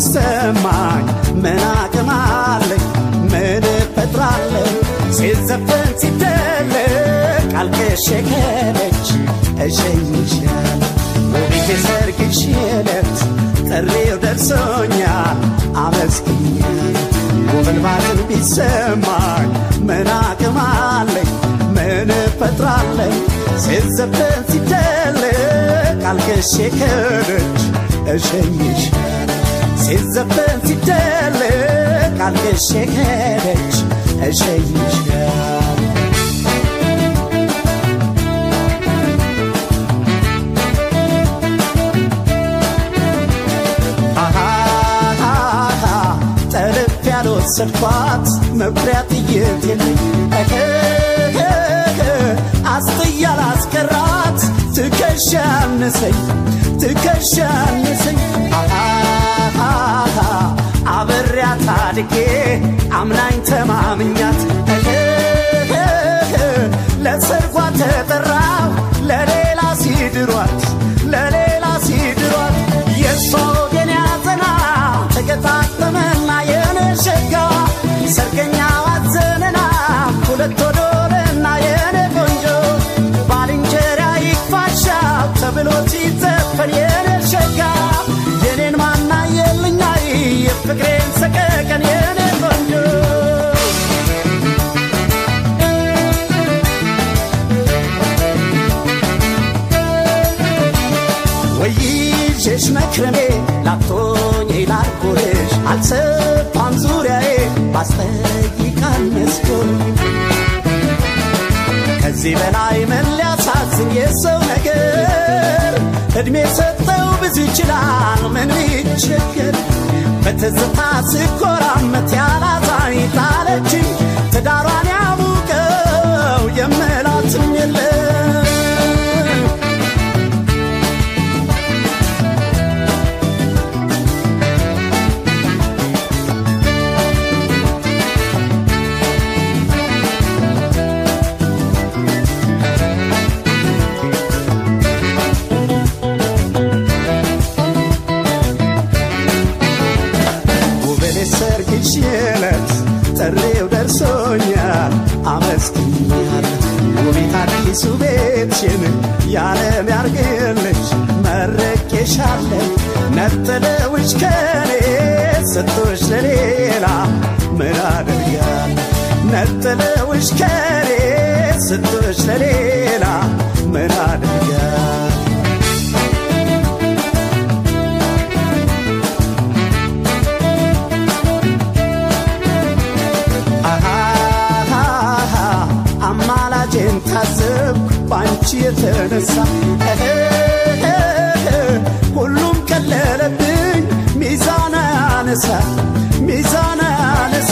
ቢሰማኝ ምን አቅም አለኝ ምን እፈጥራለሁ ሲዘፈን ሲደለቅ አልቅሼ ከለች እሸኝሻለሁ ውቢት የሰርግሽ ዕለት ጥሪው ደርሶኛል አመስግኛል ጉብልባትን ቢሰማኝ ምን አቅም አለኝ ምን እፈጥራለሁ ሲዘፈን ሲደለቅ አልቅሼ ከለች እሸኝሻለሁ ሲዘፈን ሲደለቅ አልቅሼ ከለች እሸኝሻለሁ ጠልፍ ያልወሰድኳት መኩሪያ ጥይት የለኝ አስጥያ ላስቀራት ትከሻ አነሰኝ ትከሻ አነሰኝ አብሬያት አድጌ አምናኝ ተማምኛት ለሰርጓ ተጠራው ለሌላ ሲድሯት ለሌላ ሲድሯት የእሷ ወገን ያዘና ተገጣጠመና የነሸጋ ሰርገኛ ዋዘነና ሁለት ወዶልና የኔ ቆንጆ ባልንጀራ ይክፋሻው ተብሎ ሲዘፈን የኔ ሸጋ የኔን ማና የልኛይ የፍቅሬን ሰቀቀን የኔ ቆንጆ ወይዤሽ መክረሜ ላቶኝ ላርጎልሽ አልሰፋም ዙሪያዬ ባስጠይቃል መስኮን ከዚህ በላይ ምን ሊያሳዝን የሰው ነገር እድሜ ሰጠው ብዙ ይችላል ምን ቢቸገር በትዝታ ስኮራመት ያላዛኝ ጣለችኝ ትዳሯን ያሙቀው የምላትም የለም ውበሌ ሰርግሽ ዕለት ጥሪው ደርሶኛል አመስግኛል ውቤት አዲሱ ቤትሽን ያለም ያርግልሽ መረቄሻለሁ ነጥለውሽ ከኔ ስቶሽ ለሌላ ምን አደርጋል ነጥለውሽ ከኔ ስቶሽ ለሌላ ምን አደርጋል አሃሃሃ አማላጄን ታዘብኩ ባንቺ የተነሳ እህህህ ሁሉም ቀለለብኝ ሚዛን አነሳ ሚዛን አነሳ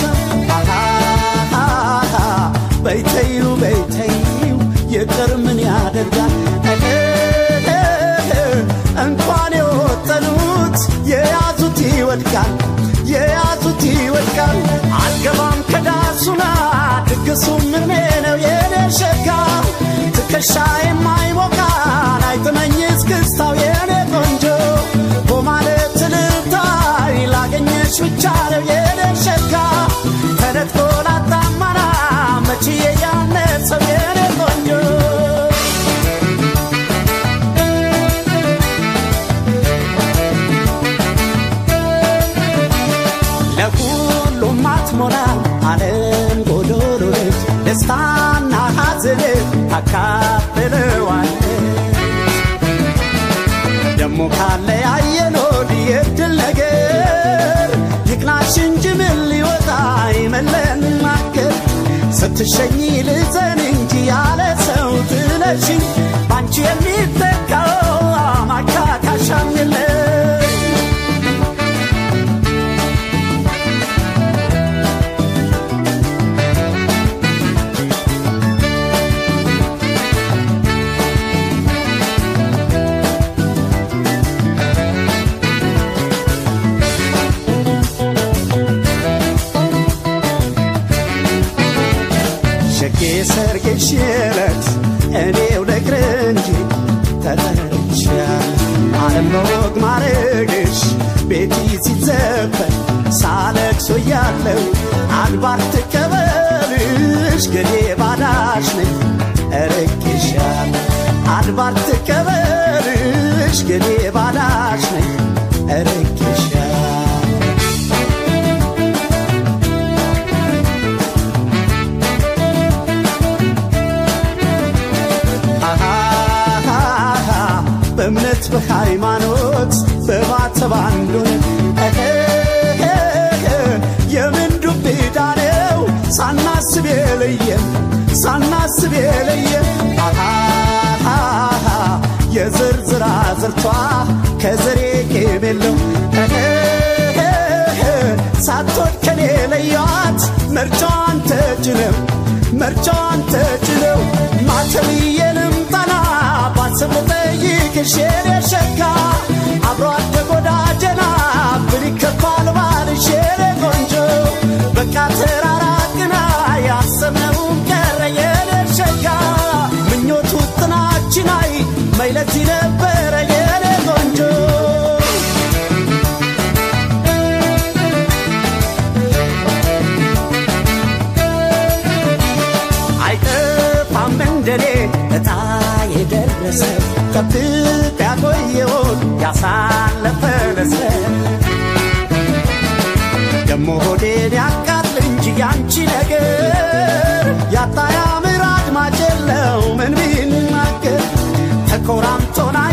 አሃሃሃ በይተዩ በይተዩ ይቅር ምን ያደርጋል እህህህ እንኳን የወጠኑት የያዙት ይወድቃል የያዙት ይወድቃል አልገባም ከዳሱና ድግሱ ምኔ ነው የኔ ሸጋ ትከሻ የማይሞቃን አይጥመኝ እስክስታው የኔ ቆንጆ በማለት ልታይ ላገኘሽ ብቻ ነው የኔ ሸጋ ተነጥቆ ላጣማና መችዬ ያነሰው የኔ ቆንጆ ለሁሉም አትሞላ ዓለም ጎዶሎ ነች ደስታና ሐዘን ታካፍለዋለች ደሞ ካለ ያየን ወዲህ የድል ነገር ይቅናሽ እንጂ ምን ሊወጣ ይመለናገር ስትሸኝ ልዘን እንጂ ያለ ሰው ትለሽኝ ባንቺ የሚተካው ማካካሻም የለም ሸጌ ሰርግሽ ዕለት እኔው ልቅር እንጂ ተጠርቻ ዓለም በወግ ማረግሽ ቤቲ ሲዘፈን ሳለቅሶ ያለው አድባር ትቀበልሽ ገዴ ባዳሽ ነኝ እርቅሻል አድባር ትቀበልሽ ገዴ ባዳሽ ነኝ እርቅሻል አሃሃሃ በእምነት በሃይማኖት በማተብ አንዱን የምን ዱብዳ ነው ሳናስብ የለየን ሳናስብ የለየን አሃሃሃ የዝርዝር አዝርቷ ከዘሬ ቄም የለው ሳትወድ ከኔ ለያት መርጫዋን ተጭነው መርጫዋን ተጭነው ማተብዬንም ጠና ባስብ ልጠይቅሽ የኔ ሸጋ አብሮ አደግ ወዳጀና ብል ይከፋል ባልሽ የኔ ቆንጆ በቃ ተራራቅና ያሰብነውን ቀረ የኔ ሸጋ ምኞቱ ጥናችን አይ መይለት ነበረ የኔ ቆንጆ አይጠፋም እንደኔ እጣ የደረሰ ጠብቅ ያቆየውን ያሳለፈ ለሰ ደሞ ሆዴን ያቃጥል እንጂ ያንቺ ነገር ያጣ ያምር አድማጭ የለው ምን ቢናገር ተኮራምቶና